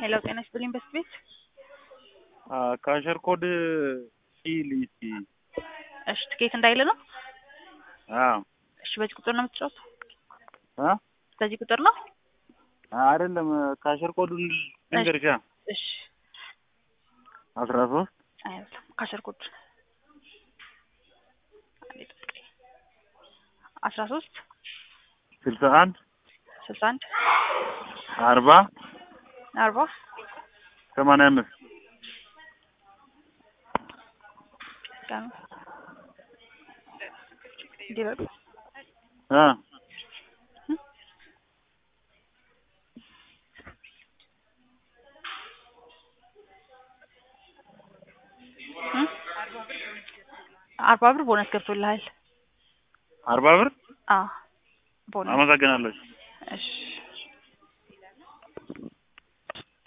ሄሎ ጤና ይስጥልኝ በስት ቤት ካሸር ኮድ ሲል እስኪ እሺ ትኬት እንዳይል ነው አዎ እሺ በዚህ ቁጥር ነው የምትጫወተው አ በዚህ ቁጥር ነው አይደለም ካሸር ኮዱን ልንገርሻ እሺ አስራ ሶስት አይደለም ካሸር ኮድ አንዴ ጠብቀኝ አስራ ሶስት ስልሳ አንድ ስልሳ አንድ አርባ አርባ ሰማንያ አምስት ቀኑ እንዲህ በሉ አ እም? አርባ ብር ቦነስ ገብቶልሃል አርባ ብር አዎ ቦነስ አመሰግናለሁ እሺ